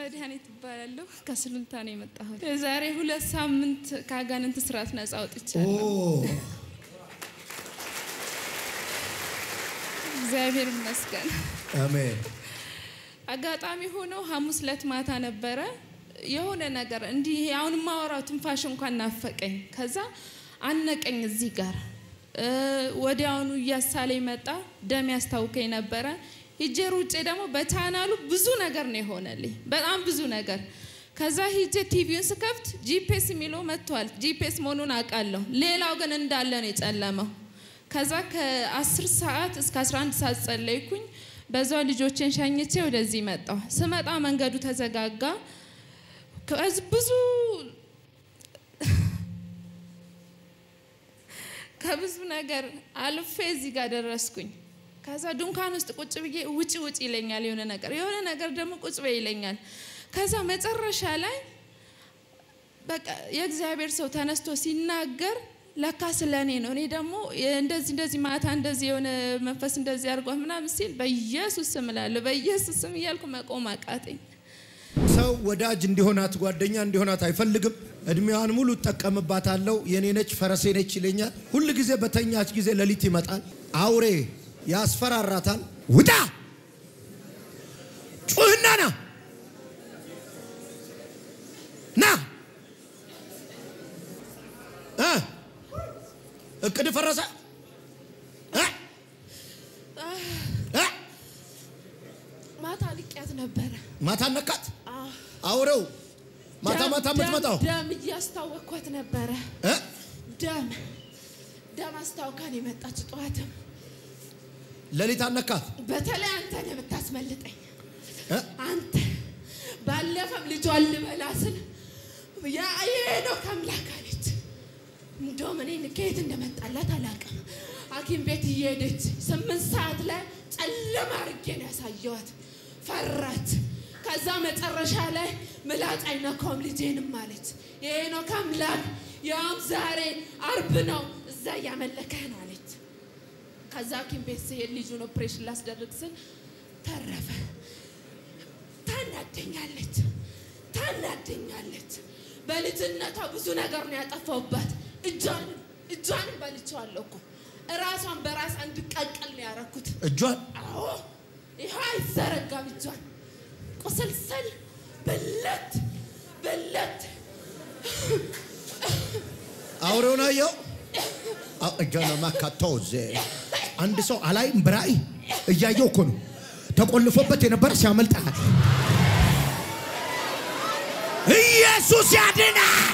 መድኃኒት እባላለሁ። ከስሉልታ ነው የመጣሁት። የዛሬ ሁለት ሳምንት ከአጋንንት ስርዓት ነጻ ኦ አውጥቻለሁ። እግዚአብሔር ይመስገን። አሜን። አጋጣሚ ሆኖ ሐሙስ ዕለት ማታ ነበረ የሆነ ነገር እንዲህ ይሄ አሁን የማወራው ትንፋሽ እንኳን ናፈቀኝ። ከዛ አነቀኝ እዚህ ጋር እ፣ ወዲያውኑ እያሳለኝ መጣ። ደም ያስታውከኝ ነበረ። ሂጄ ሩጬ ደግሞ በቻናሉ ብዙ ነገር ነው የሆነልኝ፣ በጣም ብዙ ነገር። ከዛ ሂጄ ቲቪውን ስከፍት ጂፒኤስ የሚለው መጥቷል። ጂፒኤስ መሆኑን አውቃለሁ። ሌላው ግን እንዳለ ነው የጨለመው። ከዛ ከ10 ሰዓት እስከ 11 ሰዓት ጸለይኩኝ። በዛው ልጆቼን ሸኝቼ ወደዚህ መጣሁ። ስመጣ መንገዱ ተዘጋጋ። ከዚህ ብዙ ከብዙ ነገር አልፌ እዚህ ጋር ደረስኩኝ። ከዛ ድንኳን ውስጥ ቁጭ ብዬ ውጪ ውጪ ይለኛል የሆነ ነገር የሆነ ነገር ደግሞ ቁጭ በይ ይለኛል። ከዛ መጨረሻ ላይ በቃ የእግዚአብሔር ሰው ተነስቶ ሲናገር ለካ ስለ እኔ ነው። እኔ ደግሞ እንደዚህ እንደዚህ ማታ እንደዚህ የሆነ መንፈስ እንደዚህ አድርጓት ምናምን ሲል በኢየሱስ ስም እላለሁ በኢየሱስ ስም እያልኩ መቆም አቃተኝ። ሰው ወዳጅ እንዲሆናት ጓደኛ እንዲሆናት አይፈልግም። እድሜዋን ሙሉ እጠቀምባታለሁ፣ የኔ ነች፣ ፈረሴ ነች ይለኛል። ሁል ጊዜ በተኛች ጊዜ ሌሊት ይመጣል፣ አውሬ ያስፈራራታል። ውጣ ጩህና ና ና እ እቅድ ፈረሰ እ እ ማታ ልቅያት ነበረ። ማታ ነካት አውሬው ማታ ደም- ማታ የምትመጣው ደም- ደም እያስታወቅኳት ነበረ። እ ደም ደም አስታውካን የመጣች ጠዋትም ሌሊት አነካት በተለይ አንተ ነው የምታስመልጠኝ። እ አንተ ባለፈም ልጇን ልበላ ስል ያ የሄኖክ አምላክ አለች። እንደውም እኔ ከየት እንደመጣላት አላውቅም። ሐኪም ቤት እየሄደች ስምንት ሰዓት ላይ ጨለማ አድርጌ ነው ያሳየዋት። ፈራት። ከዛ መጨረሻ ላይ ምላጭ አይነካውም ልጄንም አለች። የሄኖክ አምላክ ያውም ዛሬ አርብ ነው እዛ እያመለከህ ነው አለች። ከዛ ሐኪም ቤት ስሄድ ልጁን ኦፕሬሽን ላስደርግ ስል ተረፈ። ታናደኛለች ታናደኛለች። በልጅነቷ ብዙ ነገር ነው ያጠፋውባት። እጇንም እጇንም በልቼዋለሁ እኮ እራሷን በራስ እንድቀቀል ነው ያረኩት። እጇን አዎ ይኸው አይዘረጋም እጇን ቁስልስል ብለት ብለት አውሬውን አየው። አው- እጇን ማካቶዝ አንድ ሰው አላይም በራእይ እያየው እኮ ነው ተቆልፎበት የነበረ ሲያመልጣል። ኢየሱስ ያድናል።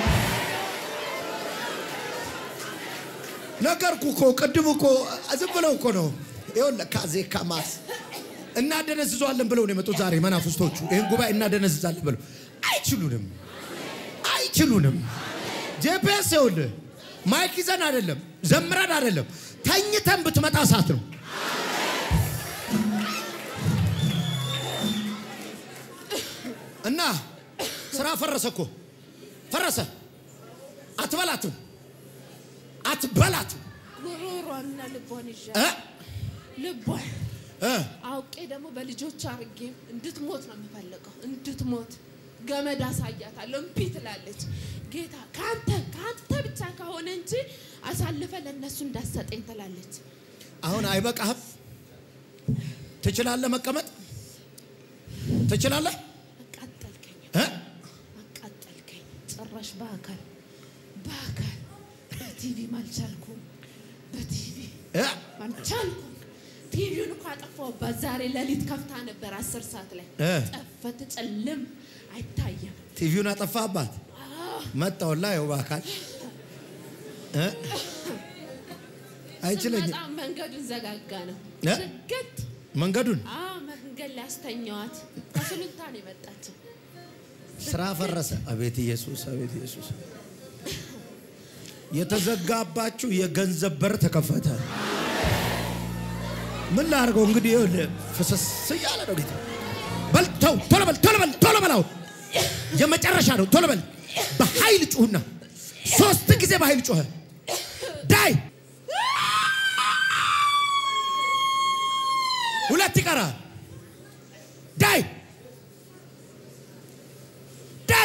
ነገርኩ እኮ ቅድም እኮ ዝም ብለው እኮ ነው። ይኸውልህ ካዜ ካማስ እናደነዝዟለን ብለው ነው የመጡት ዛሬ መናፍስቶቹ። ይህን ጉባኤ እናደነዝዛለን ብለው አይችሉንም፣ አይችሉንም። ጄፒኤስ ይኸውልህ ማይክ ይዘን አይደለም ዘምረን አይደለም ተኝተን ብትመጣ እሳት ነው። እና ስራ ፈረሰ እኮ ፈረሰ። አትበላትም፣ አትበላትም ጉሮሯንና ልቧን ይዣ እ ልቧን እ አውቄ ደግሞ በልጆች አርጌ እንድትሞት ነው የምፈልገው። እንድትሞት ገመድ አሳያታለሁ። እምቢ ትላለች። ጌታ ከአንተ ከአንተ ብቻ ከሆነ እንጂ አሳልፈ ለእነሱ እንዳሰጠኝ ትላለች። አሁን አይበቃህም? ትችላለህ? መቀመጥ ትችላለህ? አቃጠልከኝ፣ እ? አቃጠልከኝ። ጭራሽ በአካል በአካል በቲቪም አልቻልኩም። በቲቪ እ? አልቻልኩም። ቲቪውን እኮ አጠፋሁባት። ዛሬ ሌሊት ከፍታ ነበር አስር ሰዓት ላይ እ? ጠፈት፣ ጨልም አይታየም። ቲቪውን አጠፋህባት። መጣውላ ይኸው በአካል እ? አይችለኝም። በጣም መንገዱን ዘጋጋ ነው እ? ዝግት መንገዱን አዎ መንገድ ላይ አስተኛዋት። ከሱሉልታ ነው የመጣችው። ስራ ፈረሰ። አቤት ኢየሱስ፣ አቤት ኢየሱስ። የተዘጋባችሁ የገንዘብ በር ተከፈተ። ምን ላድርገው እንግዲህ? ይኸውልህ ፍስስ እያለ ነው ጌታ። በል ተው፣ ቶሎ በል፣ ቶሎ በል፣ ቶሎ በል። አሁን የመጨረሻ ነው። ቶሎ በል። በኃይል ጩሁና ሶስት ጊዜ በኃይል ጮኸ። ዳይ ሁለት ይቀራል። ዳይ ዳይ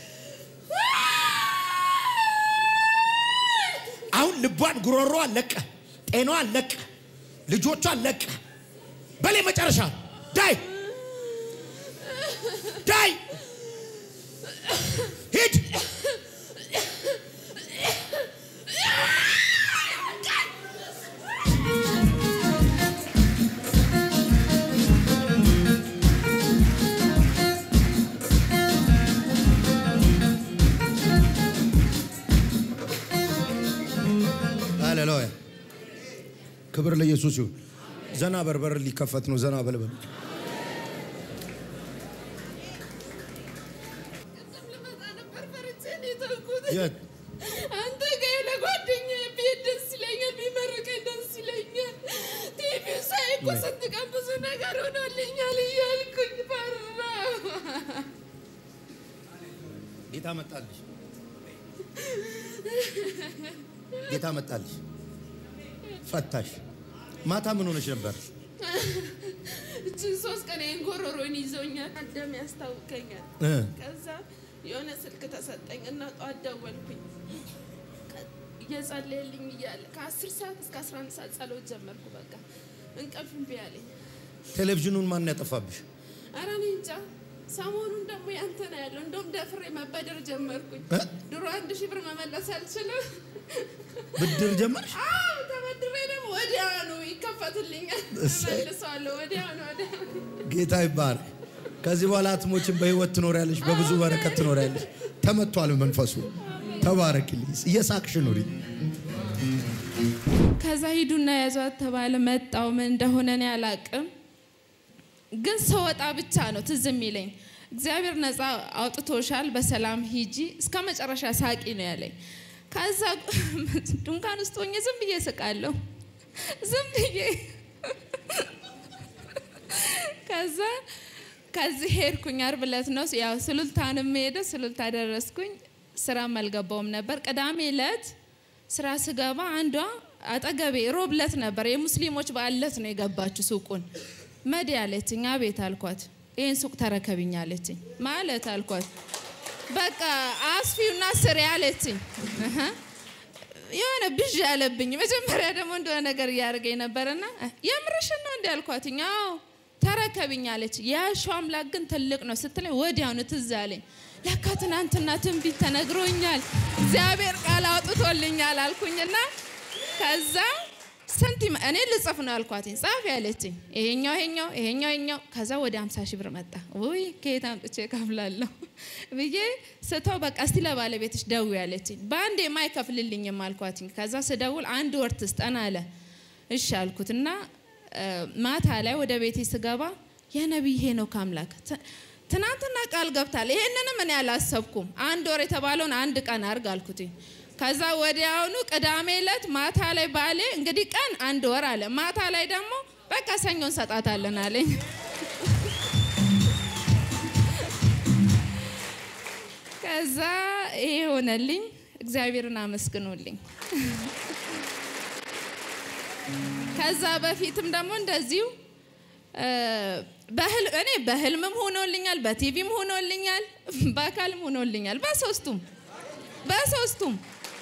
አሁን ልቧን ጉሮሮዋን ለቀ፣ ጤናዋን ለቀ፣ ልጆቿን ለቀ። በሌ መጨረሻ ዳይ ዳይ ሂድ ሃሌሉያ ክብር ለኢየሱስ ይሁን። ዘና በርበር ሊከፈት ነው። ዘና በልበል። ቅድም ልመጣ ነበር ፈርቼ ነው የተውኩት። የት አንተ ጋር ለጓደኛዬ ብሄድ ደስ ይለኛል፣ ቢመርቀኝ ደስ ይለኛል። ቲቪው ሳይ እኮ ስንት ቀን ብዙ ነገር ሆኖልኛል እያልኩኝ ፈራሁ። ጌታ መጣልሽ፣ ጌታ መጣልሽ፣ ፈታሽ። ማታ ምን ሆነሽ ነበር? እችን ሶስት ቀን ይህን ጎሮሮን ይዞኛል፣ ደም ያስታውቀኛል። እ ከዛ የሆነ ስልክ ተሰጠኝ እና ጠዋት ደወልኩኝ። ከ- እየጸለየልኝ እያለ ከአስር ሰዓት እስከ አስራ አንድ ሰዓት ጸሎት ጀመርኩ። በቃ እንቅልፍ እምቢ አለኝ። ቴሌቪዥኑን ማን ያጠፋብሽ? ኧረ እኔ እንጃ። ሰሞኑን ደግሞ ያንተ ነው ያለው። እንደውም ደፍሬ መበደር ጀመርኩኝ። እ? ድሮ አንድ ሺህ ብር መመለስ አልችልም። ብድር ጀመርሽ? አዎ ተበድሬ ደግሞ ወዲያውኑ ይከፈትልኛል፣ እሰይ። እመልሰዋለሁ ወዲያውኑ ወዲያውኑ። ጌታ ይባረክ። ከዚህ በኋላ አትሞችን፣ በህይወት ትኖሪያለሽ፣ በብዙ በረከት ትኖሪያለሽ። ተመቷል መንፈሱ። ተባረክልኝ። እየሳቅሽ ኑሪ። ከዛ ሂዱና ያዟት ተባለ። መጣው ምን እንደሆነ እኔ አላቅም፣ ግን ስወጣ ብቻ ነው ትዝ የሚለኝ እግዚአብሔር ነፃ አውጥቶሻል፣ በሰላም ሂጂ፣ እስከ መጨረሻ ሳቂ ነው ያለኝ። ከዛ ድንኳን ውስጥ ሆኜ ዝም ብዬ ስቃለሁ፣ ዝም ብዬ ከዛ ከዚህ ሄድኩኝ። ዓርብ ዕለት ነው ያው ስሉልታንም ሄደ ስሉልታ ደረስኩኝ። ስራም አልገባውም ነበር። ቅዳሜ ዕለት ስራ ስገባ አንዷ አጠገቤ ሮብ ዕለት ነበር የሙስሊሞች በዓል ዕለት ነው የገባችው ሱቁን መዲ አለችኝ። አቤት አልኳት። ይህን ሱቅ ተረከብኝ አለችኝ። ማለት አልኳት። በቃ አስፊውና ስሪ አለችኝ። እህ የሆነ ብዥ ያለብኝ መጀመሪያ ደግሞ እንደሆነ ነገር እያደረገኝ ነበርና የምርሽን ነው እንዲ አልኳትኝ። አዎ ተረከብኝ አለች። የያሸው አምላክ ግን ትልቅ ነው ስትለኝ ወዲያውኑ ትዝ አለኝ። ለካ ትናንትና ትንቢት ተነግሮኛል፣ እግዚአብሔር ቃል አውጥቶልኛል አልኩኝና ከዛ ስንት ይመ- እኔ ልጽፍ ነው አልኳትኝ። ጻፍ ያለችኝ ይሄኛው ይሄኛው ይሄኛው ይሄኛው ከዛ ወደ 50 ሺህ ብር መጣ። ውይ ከየት አምጥቼ እከፍላለሁ ብዬ ስተው በቃ እስቲ ለባለቤትሽ ደውዪ ያለችኝ። በአንድ የማይከፍልልኝም አልኳትኝ። ከዛ ስደውል አንድ ወር ትስጠን አለ። እሺ አልኩት እና እ፣ ማታ ላይ ወደ ቤቴ ስገባ የነቢይ ሄኖክ አምላክ ት- ትናንትና ቃል ገብታል። ይሄንንም እኔ አላሰብኩም። አንድ ወር የተባለውን አንድ ቀን አርግ አልኩትኝ። ከዛ ወዲያውኑ ቅዳሜ ዕለት ማታ ላይ ባሌ እንግዲህ ቀን አንድ ወር አለ። ማታ ላይ ደግሞ በቃ ሰኞ እንሰጣታለን አለኝ። ከዛ ይሄ ሆነልኝ። እግዚአብሔርን አመስግኑልኝ። ከዛ በፊትም ደግሞ እንደዚሁ እ፣ በህል- እኔ በህልምም ሆኖልኛል፣ በቲቪም ሆኖልኛል፣ በአካልም ሆኖልኛል። በሶስቱም በሶስቱም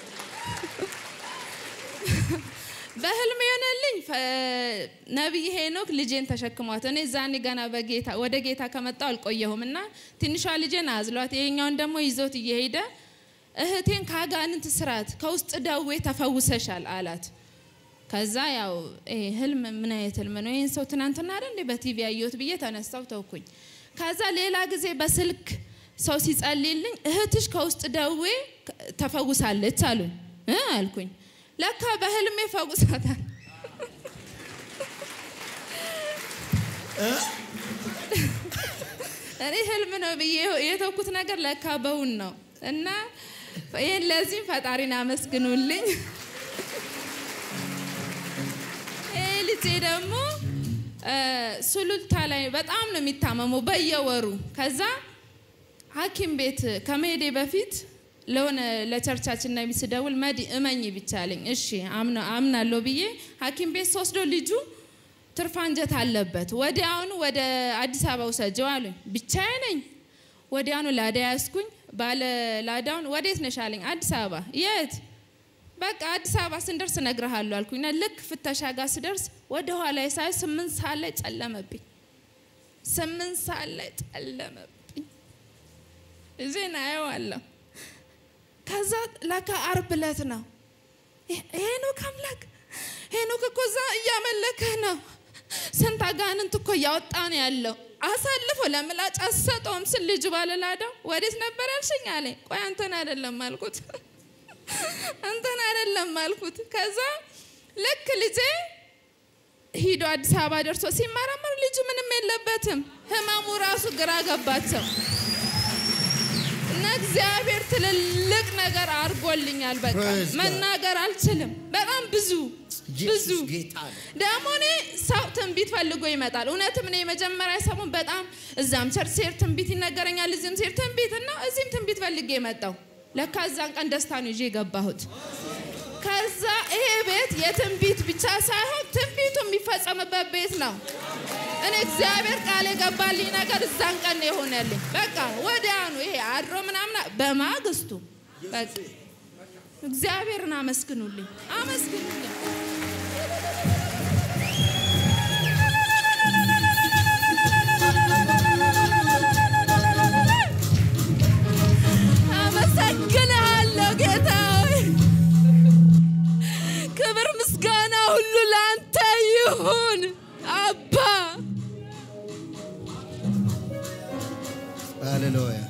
በህልም የሆነልኝ ፈ- ነቢይ ሄኖክ ልጄን ተሸክሟት እኔ ዛኔ ገና በጌታ ወደ ጌታ ከመጣው አልቆየሁም እና ትንሿ ልጄን አዝሏት ይሄኛውን ደግሞ ይዞት እየሄደ እህቴን ከአጋንንት ስርዓት ከውስጥ ደዌ ተፈውሰሻል አላት። ከዛ ያው ይሄ ህልም ምን አይነት ህልም ነው? ይህን ሰው ትናንትና አይደል እንዴ በቲቪ ያየሁት ብዬ ተነሳው ተውኩኝ። ከዛ ሌላ ጊዜ በስልክ ሰው ሲጸልይልኝ እህትሽ ከውስጥ ደዌ ተፈውሳለች አሉኝ እ አልኩኝ። ለካ በህልሜ ፈውሳታል። እኔ ህልም ነው ብዬ የተውኩት ነገር ለካ በውን ነው እና ይህን ለዚህም ፈጣሪን አመስግኑልኝ። ይህ ልጄ ደግሞ እ፣ ሱሉልታ ላይ በጣም ነው የሚታመመው በየወሩ። ከዛ ሐኪም ቤት ከመሄዴ በፊት ለሆነ ለቸርቻችን ነቢ ስደውል መዲ እመኝ ብቻ አለኝ። እሺ አምና- አምናለሁ ብዬ ሐኪም ቤት ስወስዶ ልጁ ትርፍ አንጀት አለበት። ወዲያውኑ ወደ አዲስ አበባ ውሰጀው አሉኝ። ብቻዬ ነኝ። ወዲያውኑ ላዳ ያዝኩኝ። ባለ ላዳውን ወዴት ነሽ አለኝ። አዲስ አበባ። የት? በቃ አዲስ አበባ ስንደርስ እነግርሃለሁ አልኩኝና ልክ ፍተሻ ጋር ስደርስ ወደ ኋላ ሳይ ስምንት ሰዓት ላይ ጨለመብኝ። ስምንት ሰዓት ላይ ጨለመብኝ። እዜን አየዋለሁ። ከዛ ለካ አርብ ዕለት ነው። ሄኖክ አምላክ ሄኖክ እኮ እዛ እያመለከህ ነው። ስንት አጋንንት እኮ እያወጣ ነው ያለው። አሳልፎ ለምላጭ አሰጠውም ስል ልጁ ባለላዳው ወዴት ነበር ያልሽኝ አለኝ። ቆይ አንተን አይደለም አልኩት፣ አንተን አይደለም አልኩት። ከዛ ልክ ልጄ ሂዶ አዲስ አበባ ደርሶ ሲመረመር ልጁ ምንም የለበትም። ህመሙ ራሱ ግራ ገባቸው እና እግዚአብሔር ትልልቅ ነገር አድርጎልኛል። በቃ Praise God. መናገር አልችልም። በጣም ብዙ ብዙ ኢየሱስ ጌታ ነው። ደግሞ እኔ ሰው ትንቢት ፈልጎ ይመጣል። እውነትም እኔ የመጀመሪያ ሰሞን በጣም እዛም ቸርች ሴር ትንቢት ይነገረኛል፣ እዚህም ሴር ትንቢት እና እዚህም ትንቢት ፈልጌ የመጣው ለካ እዛን ቀን ደስታ ነው ይዤ የገባሁት። ከዛ ይሄ ቤት የትንቢት ብቻ ሳይሆን ትንቢቱ የሚፈጸምበት ቤት ነው። እኔ እግዚአብሔር ቃል የገባልኝ ነገር እዛን ቀን ነው የሆነልኝ። በቃ ወዲያኑ ይሄ አድሮ ምናምን በማግስቱ በቃ እግዚአብሔርን አመስግኑልኝ፣ አመስግኑልኝ። አመሰግንሃለሁ ጌታ ሆይ፣ ክብር ምስጋና ሁሉ ለአንተ ይሁን አባ። ሃሌሉያ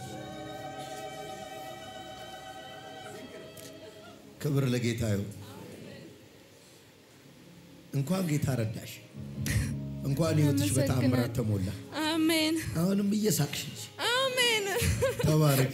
ክብር ለጌታ ይሁን። እንኳን ጌታ ረዳሽ፣ እንኳን ህይወትሽ በተአምራት ተሞላ። አሜን አሁንም እየሳቅሽ ነሽ። አሜን። ተባረኪ።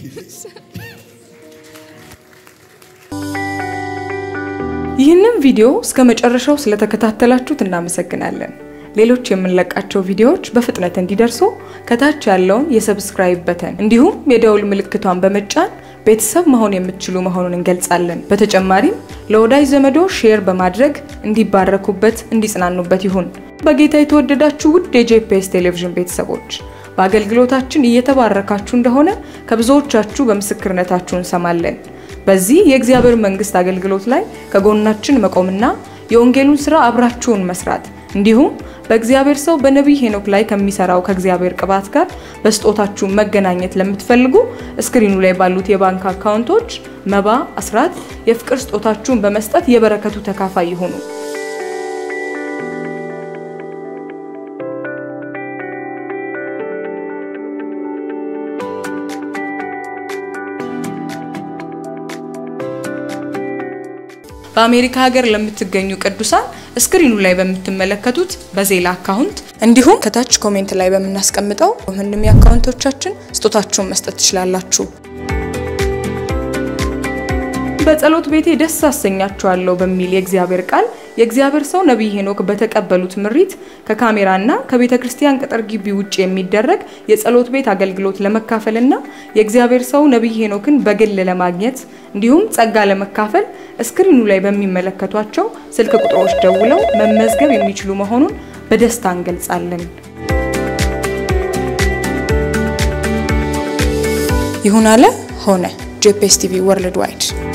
ይህንን ቪዲዮ እስከ መጨረሻው ስለተከታተላችሁት እናመሰግናለን። ሌሎች የምንለቃቸው ቪዲዮዎች በፍጥነት እንዲደርሱ ከታች ያለውን የሰብስክራይብ በተን እንዲሁም የደውል ምልክቷን በመጫን ቤተሰብ መሆን የምትችሉ መሆኑን እንገልጻለን። በተጨማሪም ለወዳጅ ዘመዶ ሼር በማድረግ እንዲባረኩበት፣ እንዲጽናኑበት ይሁን። በጌታ የተወደዳችሁ ውድ የጄፒኤስ ቴሌቪዥን ቤተሰቦች በአገልግሎታችን እየተባረካችሁ እንደሆነ ከብዙዎቻችሁ በምስክርነታችሁ እንሰማለን። በዚህ የእግዚአብሔር መንግስት አገልግሎት ላይ ከጎናችን መቆምና የወንጌሉን ስራ አብራችሁን መስራት እንዲሁም በእግዚአብሔር ሰው በነቢይ ሄኖክ ላይ ከሚሰራው ከእግዚአብሔር ቅባት ጋር በስጦታችሁ መገናኘት ለምትፈልጉ እስክሪኑ ላይ ባሉት የባንክ አካውንቶች መባ፣ አስራት፣ የፍቅር ስጦታችሁን በመስጠት የበረከቱ ተካፋይ ይሁኑ። በአሜሪካ ሀገር ለምትገኙ ቅዱሳን ስክሪኑ ላይ በምትመለከቱት በዜላ አካውንት እንዲሁም ከታች ኮሜንት ላይ በምናስቀምጠው ምንም የአካውንቶቻችን ስጦታችሁን መስጠት ትችላላችሁ። በጸሎት ቤቴ ደስ አሰኛችኋለሁ በሚል የእግዚአብሔር ቃል የእግዚአብሔር ሰው ነቢይ ሄኖክ በተቀበሉት ምሪት ከካሜራና ከቤተ ክርስቲያን ቅጥር ግቢ ውጭ የሚደረግ የጸሎት ቤት አገልግሎት ለመካፈልና የእግዚአብሔር ሰው ነቢይ ሄኖክን በግል ለማግኘት እንዲሁም ጸጋ ለመካፈል እስክሪኑ ላይ በሚመለከቷቸው ስልክ ቁጥሮች ደውለው መመዝገብ የሚችሉ መሆኑን በደስታ እንገልጻለን። ይሁን አለ ሆነ። ጄፒኤስ ቲቪ ወርልድ ዋይድ